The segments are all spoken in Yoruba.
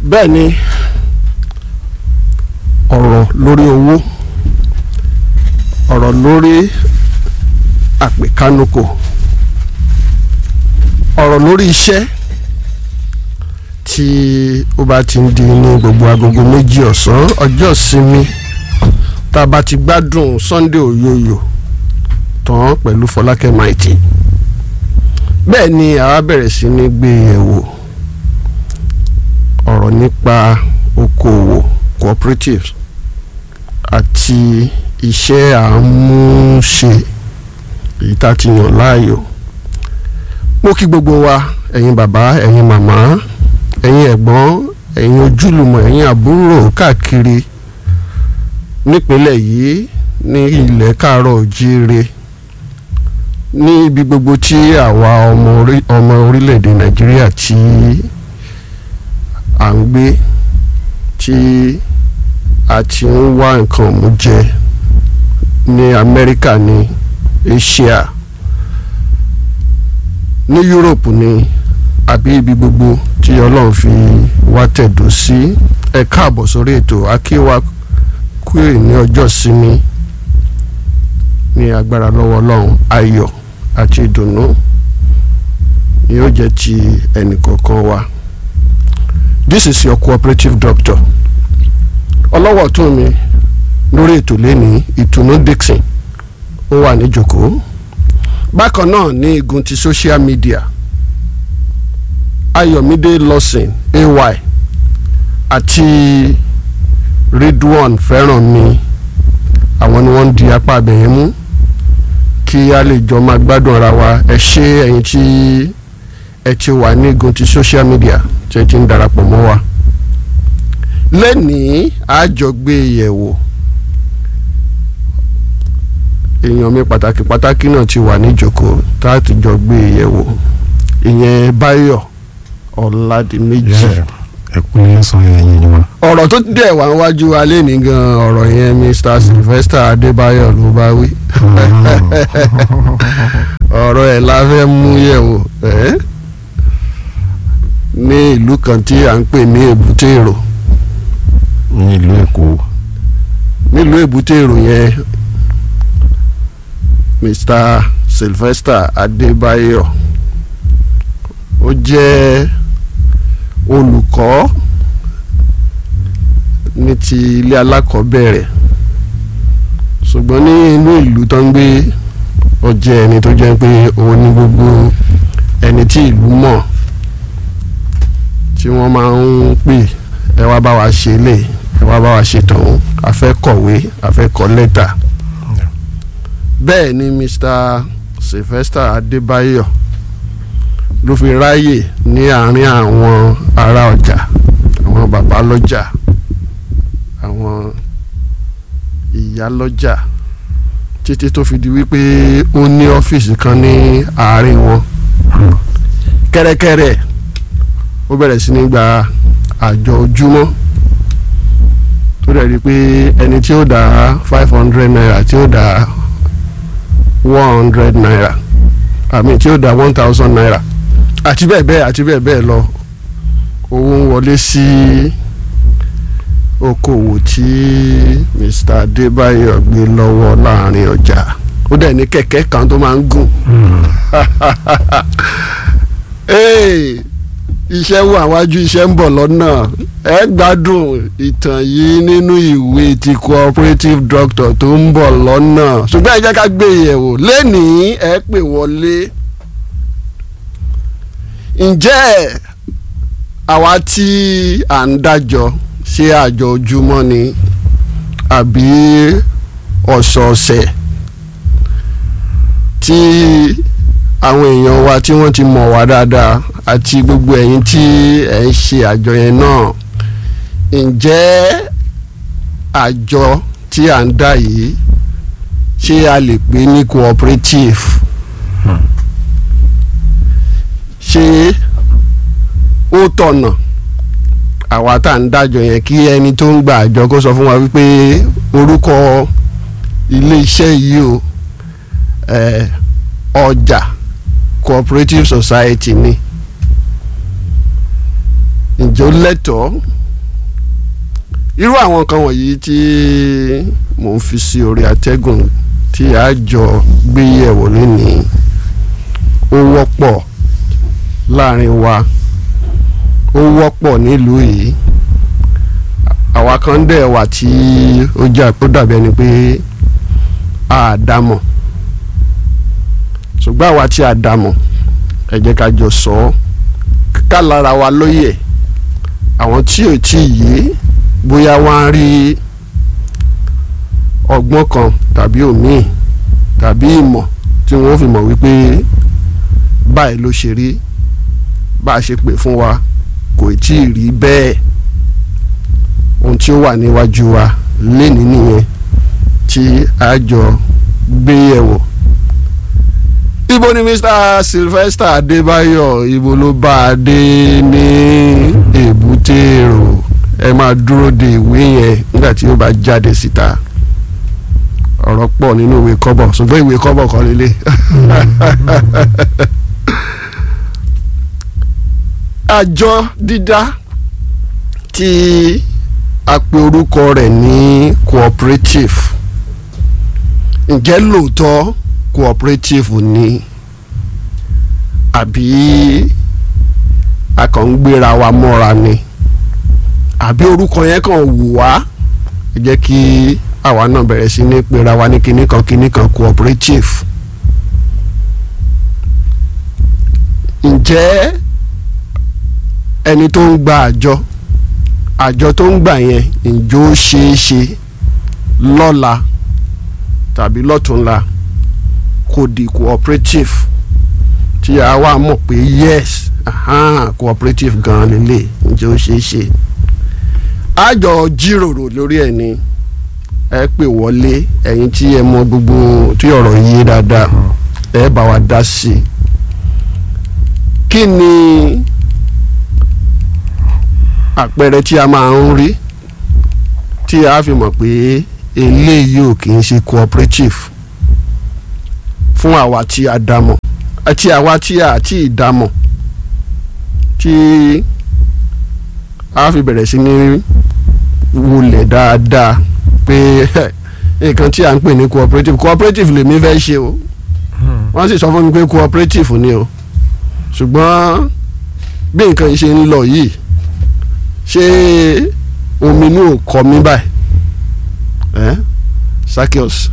bẹ́ẹ̀ ni ọ̀rọ̀ lórí owó ọ̀rọ̀ lórí àpèkánukò ọ̀rọ̀ lórí iṣẹ́ tí ó bá ti ń di ní gbogbo agogo méjì ọ̀sán ọjọ́ ìsinmi tá a bá ti gbádùn Sunday oyoyo tán pẹ̀lú Fọlákẹ́ Maiti bẹ́ẹ̀ ni àwa bẹ̀rẹ̀ sí ní gbé yẹ̀wò ọ̀rọ̀ nípa okòwò cooperatives àti iṣẹ́ àmúṣe èyí tá a ti yàn láàyò mo kí gbogbo wa ẹ̀yin bàbá ẹ̀yin màmá ẹ̀yin ẹ̀gbọ́n ẹ̀yin ojúlùmọ̀ ẹ̀yin àbúrò káàkiri nípínlẹ̀ yìí ní ilẹ̀ káàárọ̀ òjíire ní ibi gbogbo tí àwa ọmọ orílẹ̀-èdè nàìjíríà tí à ń gbé tí a ti ń wá nǹkan mú jẹ ní amẹ́ríkà ní asia ní europe ní àbí ibi gbogbo tí ọlọ́run fi wá tẹ̀dó sí ẹ káàbọ̀ sórí ètò akíwá kúrè ní ọjọ́ sinmi ní agbára lọ́wọ́ ọlọ́run ayọ̀ àti ìdùnnú yóò jẹ́ ti ẹnìkọ̀ọ̀kan wa this is your cooperative doctor ọlọ́wọ́ tún mi lórí ètò lẹ́ni ìtùnú Dixon ó wà níjòkó bákan náà ní igun ti social media Ayọ̀mídé Lawson ay àti Ridwan Fẹ́rànmi àwọn ni wọ́n ń di apá abẹ̀yẹn mú kí a lè jọ máa gbádùn ara wa ẹ ṣé ẹ̀yin tí ẹ ti wà ní igun ti social media tí ẹ ti ń darapọ̀ mọ́ wa lẹ́nìí àjọgbé yẹ̀wò èèyàn mi pàtàkì pàtàkì náà ti wà níjókòó tá a ti jọ gbé yẹ̀wò ìyẹn Báyọ̀ Ọ̀làdìmẹ́jì. ẹ kú lẹ́sàn ẹ̀yìn ni wọn. ọ̀rọ̀ tó dẹ̀ wá wájú alẹ́ ní gan ọ̀rọ̀ yẹn Mr Sylvester Adébáyọ̀ ló bá wí ọ̀rọ̀ ẹ̀ la fẹ́ mú yẹ̀wò ní ìlú kan tí à ń pè ní Èbúté Èrò ní ìlú Èkó. nílùú Èbúté Èrò yẹn Mr Sylvester Adébáyọ̀ ó jẹ́ olùkọ́ ní ti ilé alákọ̀ọ́bẹ̀rẹ̀ ṣùgbọ́n ní inú ìlú tó ń gbé ó jẹ́ ẹni tó jẹ́ pé òun ní gbogbo ẹni tí ìlú mọ̀ tí wọ́n máa ń pè ẹ wá bá wa ṣe lè ẹ wá bá wa ṣe tọ̀hún a fẹ́ kọ̀wé a fẹ́ kọ lẹ́tà bẹ́ẹ̀ ni Mr Sylvester Adébáyọ̀ ló fi ráyè ní àárín àwọn ará ọjà àwọn bàbá lọ́jà àwọn ìyá lọ́jà títí tó fi di wípé ó ní ọ́fíìsì kan ní àárín wọn kẹ́rẹ́kẹ́rẹ́ ó bẹ̀rẹ̀ sí ní gba àjọ ojúmọ́ tó dẹ̀ rí i pé ẹni tí ó dá five hundred naira tí ó dá one hundred naira àmì tí ó dá one thousand naira àti bẹ́ẹ̀ bẹ́ẹ̀ àti bẹ́ẹ̀ bẹ́ẹ̀ lọ owó ń wọlé sí okòwò tí Mr. Adébáyọ̀ gbé lọ́wọ́ láàrin ọjà ó dẹ̀ ní kẹ̀kẹ́ kan tó máa ń gùn iṣẹ́ wà wájú iṣẹ́ ń bọ̀ lọ́nà ẹ gbádùn ìtàn yìí nínú ìwé ti cooperative doctor tó ń bọ̀ lọ́nà ṣùgbọ́n ẹ jẹ́ ká gbé yẹ̀wò lẹ́nìí ẹ pè wọlé ǹjẹ́ àwa tí à ń dájọ́ ṣé àjọ ojúmọ́ ni àbí ọ̀sọ̀ọ̀sẹ̀ tí àwọn èèyàn wa tí wọ́n ti mọ̀ wá dáadáa àti gbogbo ẹ̀yin tí ẹ̀ ń ṣe àjọ yẹn náà ǹjẹ́ àjọ tí à ń dá yìí ṣé a lè pè ní cooperative ṣé ó tọ̀nà àwa tá à ń dájọ yẹn kí ẹni tó ń gba àjọ kó sọ fún wa wípé orúkọ ilé iṣẹ́ yìí o ọjà cooperative society ni ǹjẹ́ ó lẹ́tọ̀ọ́ irú àwọn nǹkan wọ̀nyí tí mò ń fi sí orí atẹ́gùn tí a jọ gbé yẹ̀wò lónìí ó wọ́pọ̀ láàrin wa ó wọ́pọ̀ nílùú yìí àwa kan dẹ̀ wà tí ó jà ó dàbí ẹni pé a dámọ̀ ṣùgbọ́n àwa tí a dámọ̀ ẹ jẹ́ ká jọ sọ ọ́ ká lára wa lóye àwọn tí ò tí ì yé bóyá wọ́n á rí ọgbọ́n kan tàbí òmíì tàbí ìmọ̀ tí wọ́n fi mọ̀ wípé báyìí ló ṣe rí bá a ṣe pè fún wa kò tí ì rí bẹ́ẹ̀ ohun tí ó wà níwájú wa lénìí nìyẹn tí a jọ gbé yẹ̀wò ibo ni Mr. Sylvester Adébáyọ̀ ibo ló bá a dé ní èbúté èrò ẹ máa dúró de ìwé yẹn nígbà tí ó bá jáde síta ọ̀rọ̀ pọ̀ nínú ìwé kọ́bọ̀ ṣùgbọ́n ìwé kọ́bọ̀ kọ́ lélẹ̀ àjọ dídá tí a pe orúkọ rẹ̀ ní cooperative ǹjẹ́ lóòótọ́ cooperative ni àbí a kàn ń gbéra wa mọ́ra ni àbí orúkọ yẹn kàn wù wá ẹ jẹ́ kí àwa náà bẹ̀rẹ̀ sí ní pera wa ní kinní kan kinní kan cooperative ǹjẹ́ ẹni tó ń gba àjọ àjọ tó ń gbà yẹn ǹjọ́ ó ṣeé ṣe lọ́la tàbí lọ́túnla kò di cooperative tí a wá mọ̀ pé yes aha, cooperative gan-an lélẹ̀ ǹjẹ́ ó ṣeé ṣe àjọ jíròrò lórí ẹ̀ ni ẹ pè wọlé ẹ̀yin tí ẹ mọ̀ gbogbo tí ọ̀rọ̀ yé dáadáa ẹ bá wa dá sí i kí ni àpẹẹrẹ tí a máa ń rí tí a fi mọ̀ pé eléyìí ò kì í ṣe cooperative fún àwa tí a dámọ̀ àti àwa tí a ti dámọ̀ tí a fi bẹ̀rẹ̀ sí ní wulẹ̀ dáadáa pé nǹkan tí a ń pè ní cooperative cooperative lèmi fẹ́ ṣe o wọ́n sì sọ fún mi pé cooperative ni o ṣùgbọ́n bí nǹkan yìí ṣe ń lọ yìí ṣé omi inú ò kọ mí báyìí ẹ Sakios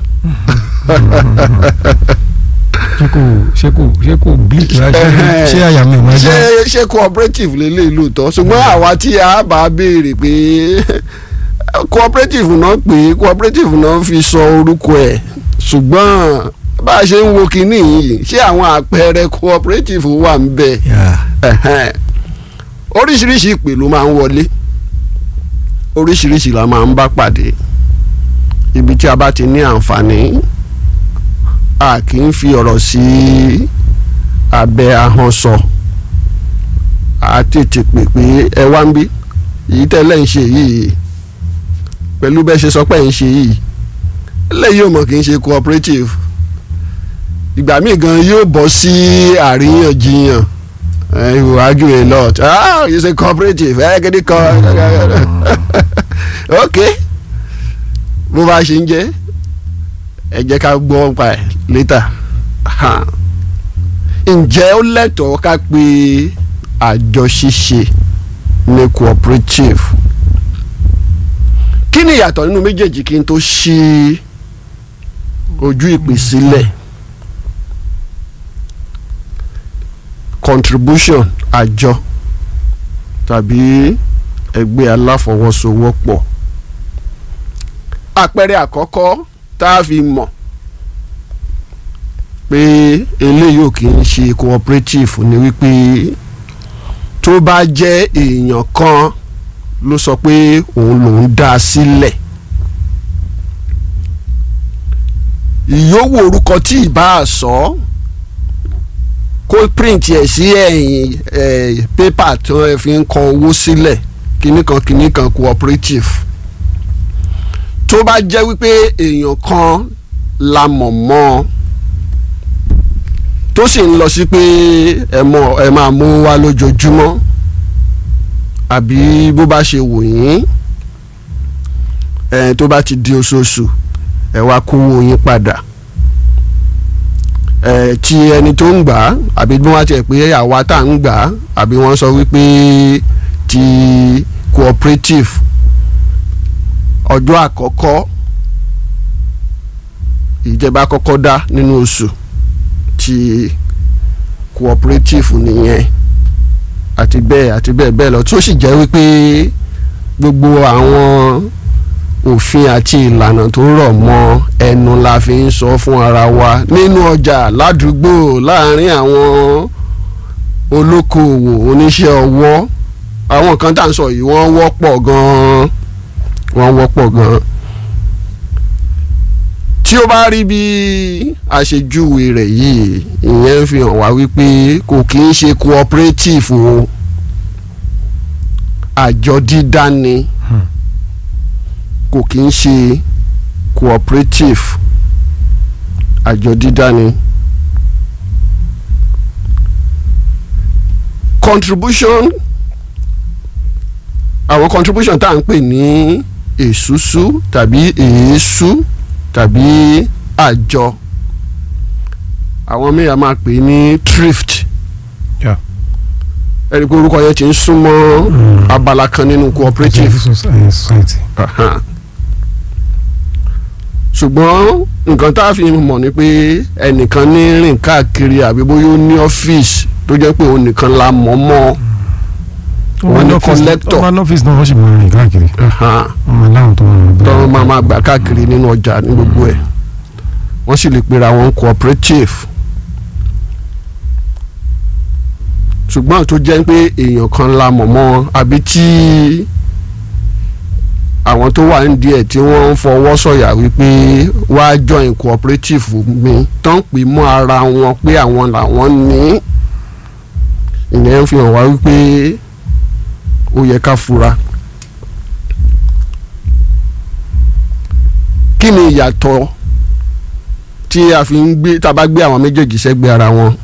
ṣé kò ṣé kò ṣé kò bleak rà ṣé ṣé àyà mi ò máa ṣé já ṣé cooperative lélẹ̀ lóòótọ́ ṣùgbọ́n àwa tí a bá béèrè pé cooperative náà pé cooperative náà fi sọ orúkọ ẹ̀ ṣùgbọ́n bá a ṣe ń wo kinní yìí ṣé àwọn àpẹẹrẹ cooperative wà ń bẹ Yeah. ẹ̀hẹ́n. oríṣiríṣi ìpè ló máa ń wọlé oríṣiríṣi la máa ń bá pàdé ibi tí a bá ti ní àǹfààní a kì í fi ọ̀rọ̀ sí abẹ́ ahọ́n sọ a tètè pè pé ẹ wá ń bí èyí tẹ́lẹ̀ ń ṣe yìí pẹ̀lú bẹ́ẹ̀ ṣe sọ pé ń ṣe yìí lẹ́yìn ò mọ̀ kì í ṣe cooperative ìgbà míì gan yóò bọ́ sí àríyànjiyàn uh, you argue a lot ah you say cooperative ẹ gidi kan ok bó bá ṣe ń jẹ́ ẹ jẹ́ ká gbọ́ pa ẹ̀ later Ha. ǹjẹ́ ó lẹ́tọ̀ọ́ ká pe àjọ ṣíṣe ní cooperative kí ni ìyàtọ̀ nínú méjèèjì kí n tó ṣí ojú ìpè sílẹ̀ contribution àjọ tàbí ẹgbẹ́ aláfọwọ́sowọ́pọ̀ àpẹẹrẹ àkọ́kọ́ tá a fi mọ̀ pé eléyìí ò kì í ṣe cooperative ni wípé tó bá jẹ́ èèyàn kan ló sọ pé òun lòún dá a sílẹ̀ ìyówó orúkọ tí ì bá a sọ ọ́ kó print ẹ̀ sí ẹ̀yìn ẹ̀ pépà tí wọ́n fi ń kọ owó sílẹ̀ kíní kan kíní kan cooperative tó bá jẹ́ wípé èèyàn kan la mọ̀ mọ́ ọ tó sì ń lọ sí pé ẹ mọ ẹ máa mú wá lójoojúmọ́ àbí bó bá ṣe wò yín ẹ tó bá ti di oṣooṣù ẹ wá kówó yín padà ẹ tí ẹni tó ń gbà á àbí bí wọ́n ti ẹ̀ pé àwa tá à ń gbà á àbí wọ́n sọ wípé ti cooperative ọjọ́ àkọ́kọ́ ìjẹba kọ́kọ́ dá nínú oṣù ti cooperative nìyẹn àti bẹ́ẹ̀ àti bẹ́ẹ̀ bẹ́ẹ̀ lọ tó sì jẹ́ wípé gbogbo àwọn òfin àti ìlànà tó rọ̀ mọ́ ẹnu la fi ń sọ fún ara wa nínú ọjà ládùúgbò láàárín àwọn olókoòwò oníṣẹ́ ọwọ́ àwọn kan tá à ń sọ yìí wọ́n wọ́pọ̀ gan-an wọ́n wọ́pọ̀ gan-an tí ó bá rí bí àṣejúwe rẹ̀ yìí ìyẹn fi hàn wá wípé kò kì í ṣe cooperative o àjọ dídá ni kò kì í ṣe cooperative àjọ dídá ni. contribution àwọn contribution tá à ń pè ní èsúsú tàbí èésú tàbí àjọ àwọn míì a máa pè ní thrift Yeah. ẹni pé orúkọ yẹn ti ń súnmọ́ abala kan nínú cooperative society. Aha. ṣùgbọ́n nǹkan tá a fi mọ̀ ni pé ẹnìkan ní rìn káàkiri àbí bóyá ó ní ọ́fíìsì tó jẹ́ pé òun nìkan la mọ̀ mọ́ wọ́n ní collector. wọ́n ní ọ́fíìsì náà wọ́n sì máa rìn káàkiri Aha. wọ́n máa láwọn tó máa rìn bẹ́ẹ̀. tọ́wọ́n máa máa gbà káàkiri nínú ọjà ní gbogbo ẹ̀ wọ́n sì lè pera wọn cooperative ṣùgbọ́n tó jẹ́ pé èèyàn kan la mọ̀ mọ́ wọn àbí tí àwọn tó wà ní díẹ̀ tí wọ́n ń fọwọ́ sọ̀yà wípé wá join cooperative mi tán pè mọ́ ara wọn pé àwọn làwọn ní ìyẹn ń fi hàn wá wípé ó yẹ ká fura. kí ni ìyàtọ̀ tí a fi ń gbé tá a bá gbé àwọn méjèèjì sẹ́gbẹ̀ẹ́ ara wọn